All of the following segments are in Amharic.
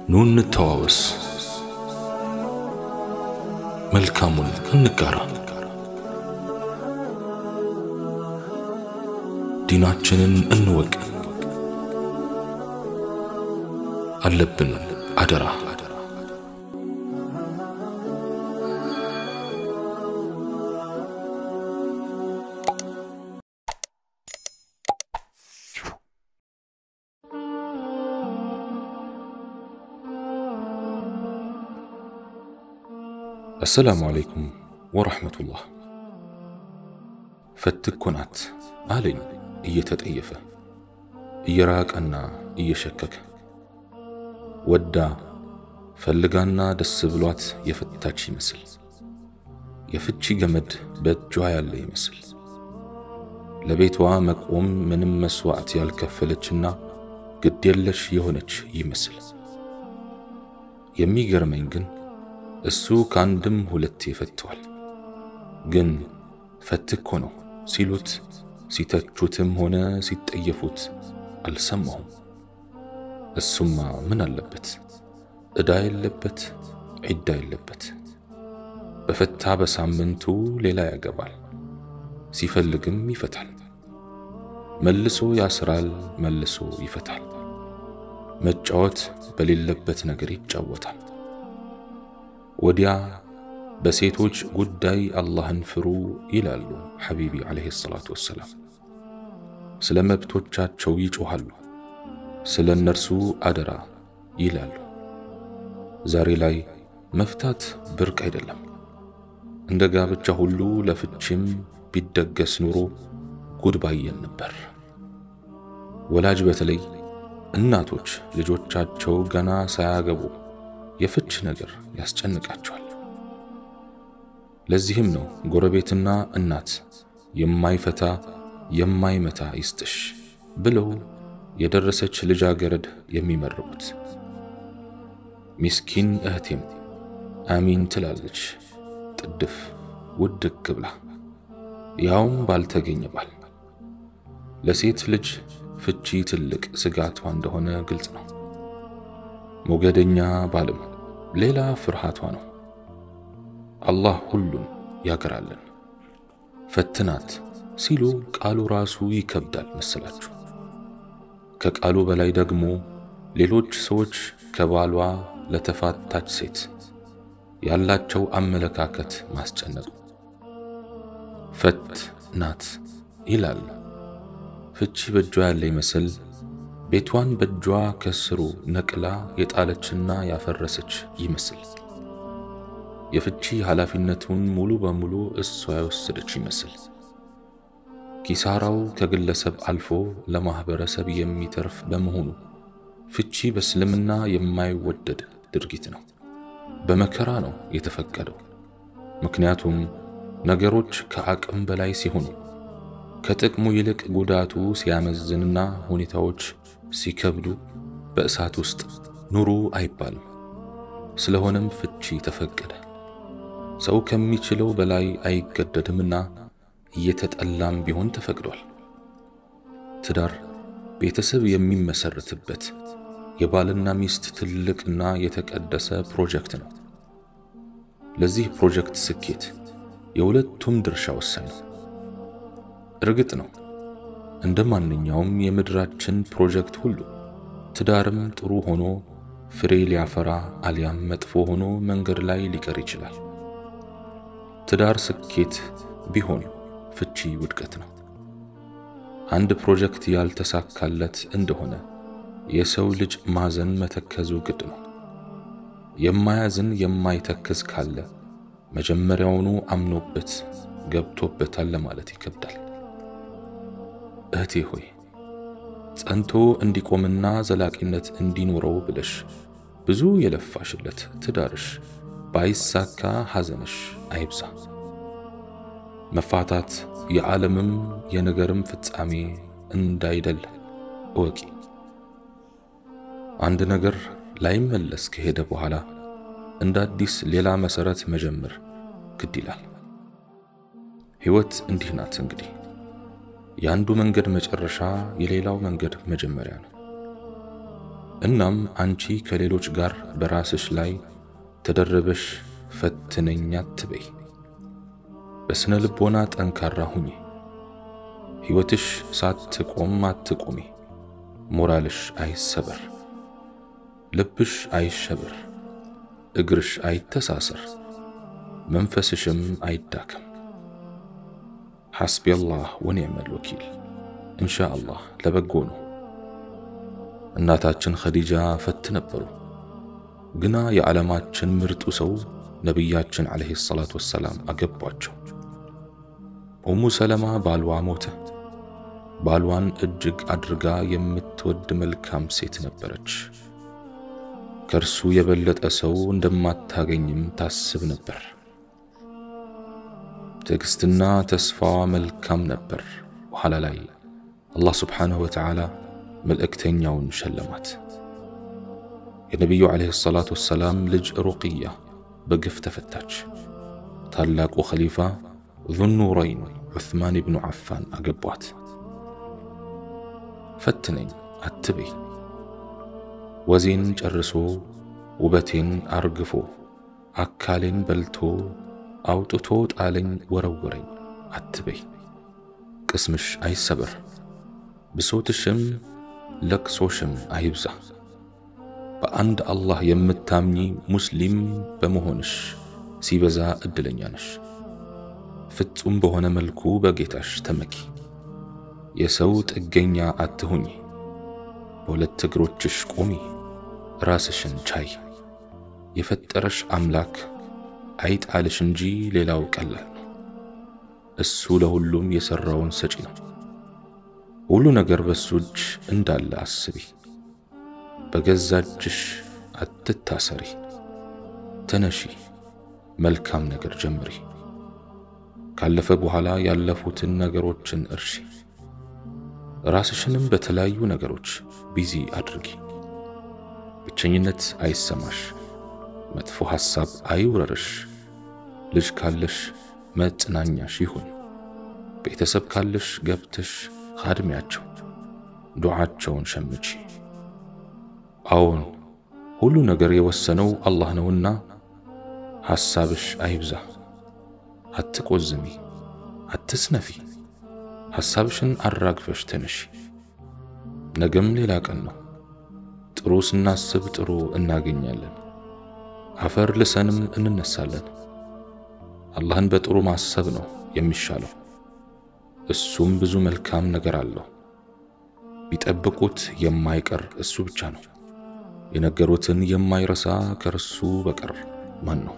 ኑ እንተዋወስ፣ መልካሙን እንጋራ፣ ዲናችንን እንወቅ። አለብን አደራ አሰላሙ አለይኩም ወረሕመቱላህ። ፈትኮ ናት አለኝ እየተጠየፈ እየራቀና እየሸከከ ወዳ ፈልጋና ደስ ብሏት የፈታች ይመስል የፍቺ ገመድ በእጇ ያለ ይመስል ለቤቷ መቆም ምንም መስዋዕት ያልከፈለችና ግድ የለሽ የሆነች ይመስል የሚገርመኝ ግን እሱ ከአንድም ሁለቴ ፈትቷል። ግን ፈትኮ ነው ሲሉት ሲተቹትም ሆነ ሲጠየፉት አልሰማሁም። እሱማ ምን አለበት? ዕዳ የለበት፣ ዒዳ የለበት። በፈታ በሳምንቱ ሌላ ያገባል፣ ሲፈልግም ይፈታል። መልሶ ያስራል፣ መልሶ ይፈታል። መጫወት በሌለበት ነገር ይጫወታል። ወዲያ በሴቶች ጉዳይ አላህን ፍሩ ይላሉ ሐቢቢ ዓለይሂ ሰላቱ ወሰላም። ስለ መብቶቻቸው ይጮኻሉ፣ ስለ እነርሱ አደራ ይላሉ። ዛሬ ላይ መፍታት ብርቅ አይደለም። እንደ ጋብቻ ሁሉ ለፍቺም ቢደገስ ኑሮ ጉድ ባየን ነበር። ወላጅ በተለይ እናቶች ልጆቻቸው ገና ሳያገቡ የፍች ነገር ያስጨንቃቸዋል። ለዚህም ነው ጎረቤትና እናት የማይፈታ የማይመታ ይስጥሽ ብለው የደረሰች ልጃገረድ የሚመርቁት። ሚስኪን እህቴም አሚን ትላለች ጥድፍ ውድቅ ብላ፣ ያውም ባልተገኘ ባል። ለሴት ልጅ ፍቺ ትልቅ ስጋቷ እንደሆነ ግልጽ ነው። ሞገደኛ ባልም ሌላ ፍርሃቷ ነው። አላህ ሁሉን ያገራልን። ፈትናት ሲሉ ቃሉ ራሱ ይከብዳል መሰላችሁ። ከቃሉ በላይ ደግሞ ሌሎች ሰዎች ከባሏ ለተፋታች ሴት ያላቸው አመለካከት ማስጨነቁ። ፈት ናት ይላል። ፍቺ በእጇ ያለ ይመስል ቤቷን በእጇ ከስሩ ነቅላ የጣለችና ያፈረሰች ይመስል የፍቺ ኃላፊነቱን ሙሉ በሙሉ እሷ የወሰደች ይመስል ኪሳራው ከግለሰብ አልፎ ለማህበረሰብ የሚተርፍ በመሆኑ ፍቺ በእስልምና የማይወደድ ድርጊት ነው። በመከራ ነው የተፈቀደው። ምክንያቱም ነገሮች ከአቅም በላይ ሲሆኑ ከጥቅሙ ይልቅ ጉዳቱ ሲያመዝንና ሁኔታዎች ሲከብዱ በእሳት ውስጥ ኑሩ አይባልም። ስለሆነም ፍቺ ተፈቀደ። ሰው ከሚችለው በላይ አይገደድምና እየተጠላም ቢሆን ተፈቅዷል። ትዳር ቤተሰብ የሚመሰርትበት የባልና ሚስት ትልቅና የተቀደሰ ፕሮጀክት ነው። ለዚህ ፕሮጀክት ስኬት የሁለቱም ድርሻ ወሳኝ ነው። እርግጥ ነው እንደ ማንኛውም የምድራችን ፕሮጀክት ሁሉ ትዳርም ጥሩ ሆኖ ፍሬ ሊያፈራ አሊያም መጥፎ ሆኖ መንገድ ላይ ሊቀር ይችላል። ትዳር ስኬት ቢሆን ፍቺ ውድቀት ነው። አንድ ፕሮጀክት ያልተሳካለት እንደሆነ የሰው ልጅ ማዘን መተከዙ ግድ ነው። የማያዝን የማይተክዝ ካለ መጀመሪያውኑ አምኖበት ገብቶበታል ለማለት ይከብዳል። እህቴ ሆይ ጸንቶ እንዲቆምና ዘላቂነት እንዲኖረው ብለሽ ብዙ የለፋሽለት ትዳርሽ ባይሳካ ሐዘንሽ አይብዛ። መፋታት የዓለምም የነገርም ፍጻሜ እንዳይደል እወቂ። አንድ ነገር ላይመለስ ከሄደ በኋላ እንደ አዲስ ሌላ መሰረት መጀመር ግድ ይላል። ሕይወት እንዲህ ናት እንግዲህ የአንዱ መንገድ መጨረሻ የሌላው መንገድ መጀመሪያ ነው። እናም አንቺ ከሌሎች ጋር በራስሽ ላይ ተደረበሽ ፈትነኛ አትበይ። በስነ ልቦና ጠንካራ ሁኚ። ሕይወትሽ ሳትቆም አትቁሚ። ሞራልሽ አይሰበር፣ ልብሽ አይሸበር፣ እግርሽ አይተሳሰር፣ መንፈስሽም አይዳከም። ሐስቢ አላህ ወኒዕመል ወኪል። እንሻ አላህ ለበጎ ነው። እናታችን ኸዲጃ ፈት ነበሩ። ግና የዓለማችን ምርጡ ሰው ነቢያችን ዓለይሂ ሰላቱ ወሰላም አገቧቸው። ኡሙ ሰለማ ባልዋ ሞተ። ባልዋን እጅግ አድርጋ የምትወድ መልካም ሴት ነበረች። ከእርሱ የበለጠ ሰው እንደማታገኝም ታስብ ነበር። ትዕግስትና ተስፋዋ መልካም ነበር። በኋላ ላይ አላህ ስብሓንሁ ወተዓላ መልእክተኛውን ሸለማት። የነቢዩ ዓለይሂ ሰላቱ ወሰላም ልጅ ሩቅያ በግፍ ተፈታች። ታላቁ ኸሊፋ ዙኑረይን ዑስማን ብኑ ዓፋን አገቧት። ፈትነኝ አትበይ፣ ወዜን ጨርሶ ውበቴን አርግፎ አካሌን በልቶ አውጥቶ ጣለኝ ወረወረኝ አትበይ። ቅስምሽ አይሰበር፣ ብሶትሽም ለቅሶሽም አይብዛ። በአንድ አላህ የምታምኚ ሙስሊም በመሆንሽ ሲበዛ እድለኛ ነሽ። ፍጹም በሆነ መልኩ በጌታሽ ተመኪ። የሰው ጥገኛ አትሁኚ። በሁለት እግሮችሽ ቁሚ፣ ራስሽን ቻይ። የፈጠረሽ አምላክ አይጣልሽ እንጂ ሌላው ቀላል ነው። እሱ ለሁሉም የሠራውን ሰጪ ነው። ሁሉ ነገር በሱ እጅ እንዳለ አስቢ። በገዛ እጅሽ አትታሰሪ። ተነሺ፣ መልካም ነገር ጀምሪ። ካለፈ በኋላ ያለፉትን ነገሮችን እርሺ። ራስሽንም በተለያዩ ነገሮች ቢዚ አድርጊ። ብቸኝነት አይሰማሽ። መጥፎ ሐሳብ አይውረርሽ። ልጅ ካለሽ መጽናኛሽ ይሁን። ቤተሰብ ካለሽ ገብተሽ ኻድሚያቸው፣ ዱዓቸውን ሸምቺ። አዎን ሁሉ ነገር የወሰነው አላህ ነውና ሐሳብሽ አይብዛ። አትቆዝሚ፣ አትስነፊ። ሐሳብሽን አራግፈሽ ተነሺ። ነገም ሌላ ቀን ነው። ጥሩ ስናስብ ጥሩ እናገኛለን። አፈር ልሰንም እንነሳለን። አላህን በጥሩ ማሰብ ነው የሚሻለው። እሱም ብዙ መልካም ነገር አለው። ቢጠብቁት የማይቀር እሱ ብቻ ነው። የነገሩትን የማይረሳ ከእርሱ በቀር ማን ነው?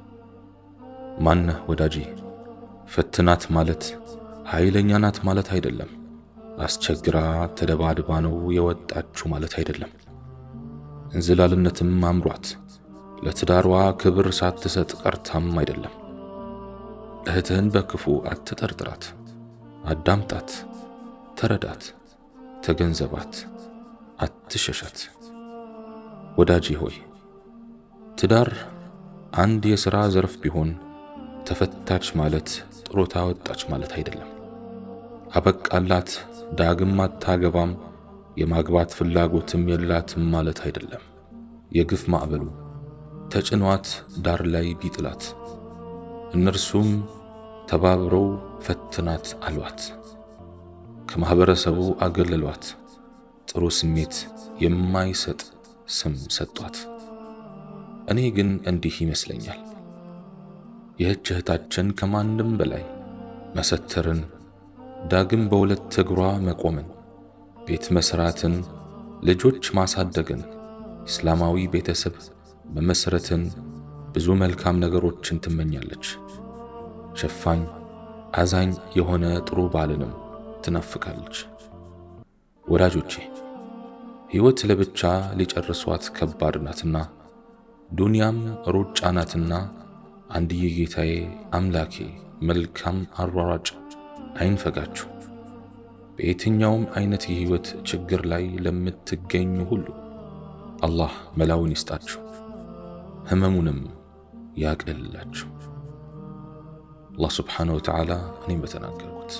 ማነህ ወዳጄ? ፈትናት ማለት ኃይለኛ ናት ማለት አይደለም። አስቸግራ ተደባድባ ነው የወጣችሁ ማለት አይደለም። እንዝላልነትም አምሯት ለትዳሯ ክብር ሳትሰጥ ቀርታም አይደለም። እህትህን በክፉ አትጠርጥራት፣ አዳምጣት፣ ተረዳት፣ ተገንዘባት፣ አትሸሻት። ወዳጄ ሆይ ትዳር አንድ የሥራ ዘርፍ ቢሆን ተፈታች ማለት ጥሮታ ወጣች ማለት አይደለም። አበቃላት፣ ዳግም አታገባም፣ የማግባት ፍላጎትም የላትም ማለት አይደለም። የግፍ ማዕበሉ ተጭኗት ዳር ላይ ቢጥላት እነርሱም ተባብረው ፈትናት አሏት፣ ከማኅበረሰቡ አገለሏት፣ ጥሩ ስሜት የማይሰጥ ስም ሰጧት። እኔ ግን እንዲህ ይመስለኛል ይህች እህታችን ከማንም በላይ መሰተርን፣ ዳግም በሁለት እግሯ መቆምን፣ ቤት መስራትን፣ ልጆች ማሳደግን፣ እስላማዊ ቤተሰብ መመስረትን፣ ብዙ መልካም ነገሮችን ትመኛለች። ሸፋኝ አዛኝ የሆነ ጥሩ ባልንም ትናፍቃለች። ወዳጆቼ ሕይወት ለብቻ ሊጨርሷት ከባድ ናትና ዱንያም ሩጫ ናትና አንድዬ ጌታዬ አምላኬ መልካም አሯሯጭ አይንፈጋችሁ። በየትኛውም አይነት የሕይወት ችግር ላይ ለምትገኙ ሁሉ አላህ መላውን ይስጣችሁ፣ ህመሙንም ያቅልላችሁ። አላህ ስብሓነ ወተዓላ እኔም በተናገርኩት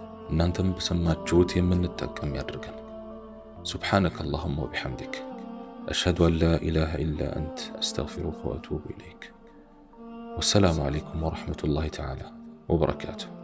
እናንተም በሰማችሁት የምንጠቀም ያድርገን። ሱብሓነከ አላሁማ ወቢሐምዲክ أشهد أن لا إله إلا أنت أستغفرك وأتوب إليك والسلام عليكم ورحمة الله تعالى وبركاته